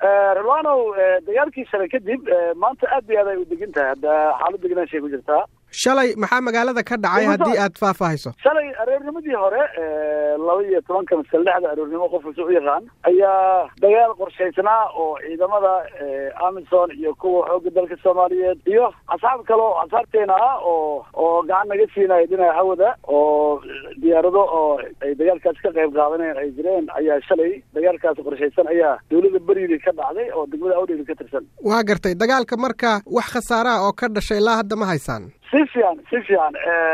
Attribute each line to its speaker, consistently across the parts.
Speaker 1: rilwanow dagaalkii shalay kadib maanta aad iyo aad ay u degan tahay hadda xaalad deganaashay ku jirtaa
Speaker 2: shalay maxaa magaalada ka dhacay haddii aad faahfaahiso
Speaker 1: shalay aroornimadii hore laba iyo tobanka masal lixda aroornimo qof kasta u yaqaan ayaa dagaal qorshaysnaa oo ciidamada amison iyo kuwa xoogga dalka soomaaliyeed iyo asxaab kale oo asxaabteena ah oo oo gacan naga siinaya dhinaca hawada oo diyaarado oo ay dagaalkaas ka qayb qaadaneen ay jireen ayaa shalay dagaalkaas qorshaysan ayaa dawladda beriili ka dhacday oo degmada awdheeli ka tirsan
Speaker 2: waa gartay dagaalka marka wax khasaaraha oo ka dhashay ilaa hadda ma haysaan
Speaker 1: si fiican si fiican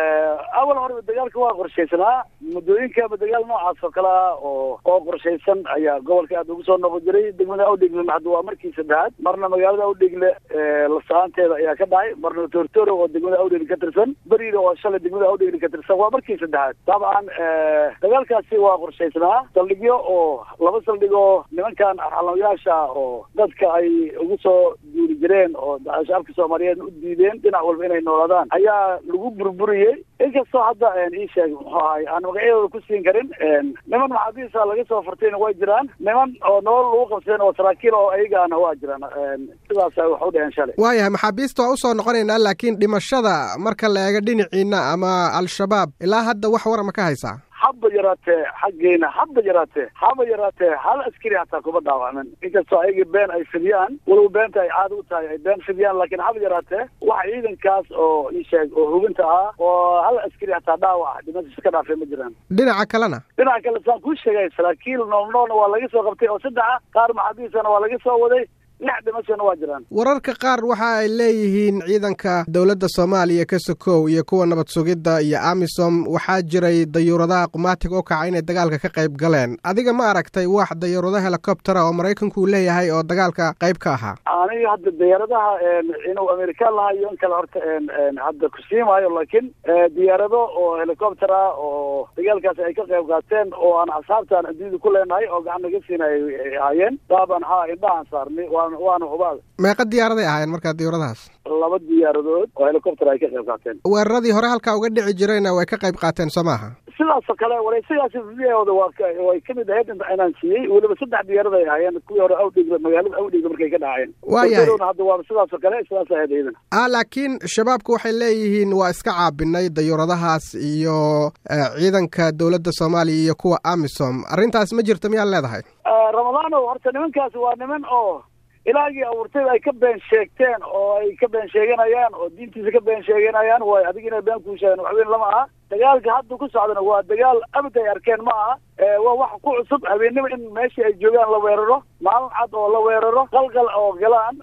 Speaker 1: awal horeba dagaalka waa qorshaysanaa muddooyinkaaba dagaal noocaas oo kale ah oo oo qorshaysan ayaa gobolka aad ugu soo noqon jiray degmada awdhegle hadda waa markii saddexaad marna magaalada awdhegle lasaanteeda ayaa ka dhacay marna tortoro oo degmada awdhegle ka tirsan beriida oo shalay degmada awdhegle ka tirsan waa markii saddexaad dabcan dagaalkaasi waa qorshaysnaa saldhigyo oo laba saldhig oo nimankan arxalamayaasha oo dadka ay ugu soo duuli jireen oo shacabka soomaaliyeed u diideen dhinac walba inay noolaadaan ayaa lagu burburiyey inkastoo hadda ii sheeg muxuu ahay aan magacyadooda ku siin karin niman maxaabiisa laga soo furtayna way jiraan niman oo nolol lagu qabsadeen oo saraakiil oo ayagaana waa jiraan sidaasa wax u dheheen shalay
Speaker 2: waayahay maxaabiista waa usoo noqonaynaa laakiin dhimashada marka la eego dhinaciina ama al-shabaab ilaa hadda wax warama ka haysaa
Speaker 1: haba yaraatee xaggeena haba yaraatee haba yaraatee hal askari hataa kuma dhaawacmin inkastoo ayaga been ay fidiyaan walow beenta ay caada u tahay ay been fidiyaan laakiin haba yaraatee waxa ciidankaas oo ii sheeg oo hubinta ah oo hal askari hataa dhaawac dhimashiis ka dhaafay ma jiraan
Speaker 2: dhinaca kalena
Speaker 1: dhinaca kale saan kuu sheegay saraakiil noolnoolna waa laga soo qabtay oo saddexa qaar maxaabiisana waa laga soo waday lix dhimashana waa jiraan
Speaker 2: wararka qaar waxa ay leeyihiin ciidanka dowladda soomaaliya ka sokow iyo kuwa nabad sugidda iyo amisom waxaa jiray dayuuradaha qumaatiga u kaca inay dagaalka ka qayb galeen adiga ma aragtay wax dayuurado helicoptera oo maraykanku uu leeyahay oo dagaalka qayb ka ahaa
Speaker 1: aniga hadda diyaaradaha inuu amerikaan lahaa iyo in kale horta hadda kusii maayo laakiin diyaarado oo helicopter ah oo dagaalkaas ay ka qayb qaateen oo aan asxaabtaan adduunyada ku leenahay oo gacan naga siina ay ahaayeen daaban haa indhahaan saarnay waana hubaal
Speaker 2: meeqa diyaaraday ahaayeen markaa diyuuradahaas
Speaker 1: laba diyaaradood oo helicopter ay ka qayb qaateen
Speaker 2: weeraradii hore halkaa uga dhici jirayna way ka qayb qaateen soo maaha
Speaker 1: sidaasoo kale wareysigaasi videooda waa way kamid ahayd inaan siiyey weliba saddex diyaarad ay ahaayeen kuwii hore awdhigle magaalada awdhigle markay ka dhacayeen
Speaker 2: waayahay
Speaker 1: hadda waa sidaasoo kale sidaas ahayd iyadan
Speaker 2: ah laakiin shabaabku waxay leeyihiin waa iska caabinay dayuuradahaas iyo ciidanka dowladda soomaaliya iyo kuwa amisom arrintaas ma jirta miyaad leedahay
Speaker 1: ramadaanow horta nimankaasi waa niman oo ilaagii abuurtayda ay ka been sheegteen oo ay ka been sheeganayaan oo diintiisa ka been sheeganayaan way adig inay been kuu sheegaan waxweyn lama aha dagaalka hadda ku socdana waa dagaal abad ay arkeen ma aha waa wax ku cusub habeennimo in meeshii ay joogaan la weeraro maalin cad oo la weeraro qalqal oo galaan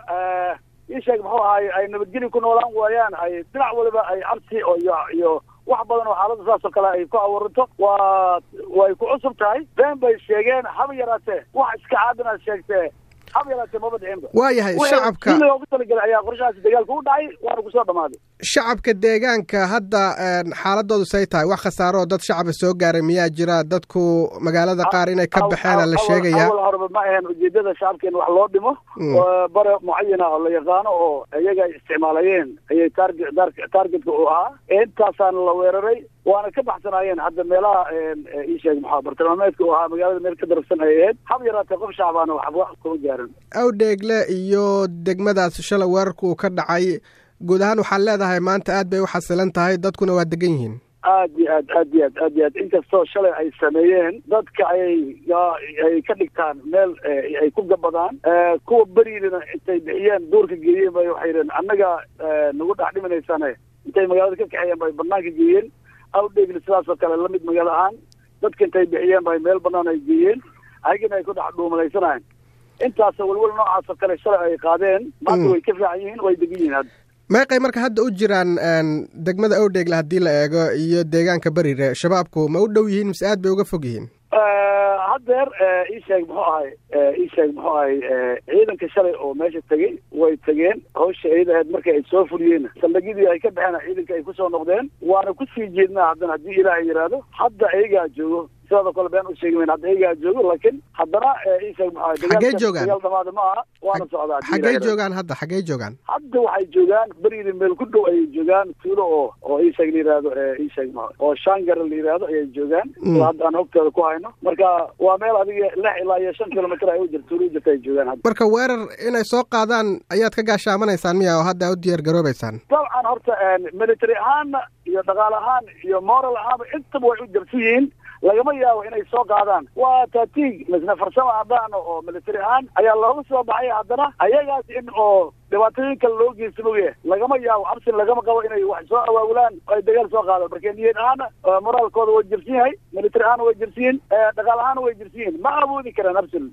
Speaker 1: ii sheeg muxuu ahaay ay nabadgeli ku noolaan waayaan ay dhinac waliba ay cabsi oo iyo iyo wax badan oo xaaladda saas oo kale ay ku abuuranto waa way ku cusub tahay been bay sheegeen haba yaraatee wax iska caabinaad sheegtee haba yaraatee maba dhicinba
Speaker 2: waayahay shacabka
Speaker 1: loogu talagalay ayaa qorshahaasi dagaalka u dhacay waana kusoo dhamaaday
Speaker 2: shacabka deegaanka hadda xaaladoodu say tahay wax khasaaro oo dad shacaba soo gaaray miyaa jira dadku magaalada qaar inay ka baxeena la sheegaya
Speaker 1: awal horeba ma ahaen ujeedada shacabka in wax loo dhimo bare mucayana oo la yaqaano oo iyaga ay isticmaalayeen ayay target targetka u ahaa intaasaana la weeraray waana ka baxsanaayeen hadda meelaha ii sheeg maxaa bartilmaameedka u ahaa magaalada meel ka darafsan ay ahayd hab yaraatee qof shacbaana waxba kuma gaarin
Speaker 2: awdheegle iyo degmadaas shalay weerarku uu ka dhacay guud ahaan waxaad leedahay maanta aad bay u xasilan tahay dadkuna waa degan yihiin
Speaker 1: aad iyo aad aad iyo aad aad iyo aad inkastoo shalay ay sameeyeen dadka ayay ay ka dhigtaan meel ay ku gabadaan kuwa beriidana intay bixiyeen duurka geeyeen bay waxay yidheen annaga nagu dhex dhiminaysane intay magaalada ka kaxeeyeen bay banaanka geeyeen awdheegli sidaas oo kale lamid magaalo ahaan dadka intay bixiyeen bay meel banaan ay geeyeen ayagana ay ku dhex dhuumalaysanayen intaas welwel noocaas oo kale shalay ay qaadeen maanta way ka fiican yihiin way degan yihiin hadda
Speaker 2: meeqay marka hadda u jiraan degmada awdheegle haddii la eego iyo deegaanka berire shabaabku ma u dhow yihiin mise aad bay uga fog yihiin
Speaker 1: haddeer ii sheeg muxuu ahay ii sheeg muxuu ahay ciidanka shalay oo meesha tegey way tegeen hawsha iyada ahayd marka ay soo fuliyeen saldhigyadii ay ka baxeen ciidanka ay kusoo noqdeen waana kusii jeednaa haddana haddii ilaahay yidhaahdo hadda iyagaa joogo sidaadoo kale been u sheegi mayn hadda iyagaa joogo laakiin haddana isheeg maxaa
Speaker 2: xaggee joogaan
Speaker 1: dagaal dhamaada ma aha waana socdaa
Speaker 2: xaggee joogaan hadda xaggee joogaan
Speaker 1: hadda waxay joogaan berigii meel ku dhow ayay joogaan tuulo oo oo isheeg la yihahdo isheeg ma oo shangara la yihahdo ayay joogaan hadda aan hogtooda ku hayno marka waa meel adiga lix ilaa iyo shan kilomitr ay u jirta tuulo u jirta ay joogaan hadda
Speaker 2: marka weerar inay soo qaadaan ayaad ka gaashaamanaysaan miya oo hadda u diyaar garoobeysaan
Speaker 1: dabcan horta military ahaanna iyo dhaqaal ahaan iyo moral ahaanba intaba way u jarsan yihiin lagama yaabo inay soo qaadaan waa tatig misne farsamo haddaan oo military ahaan ayaa looga soo baxay haddana ayagaas in oo dhibaatooyin kale loo geysta moge lagama yaabo cabsin lagama qabo inay wax soo awaabulaan ay dagaal soo qaadaan marka niyad ahaana moraalkooda way jirsan yahay military ahaana way jirsan yihin dhaqaal ahaana way jirsan yihin ma awoodi karaan absil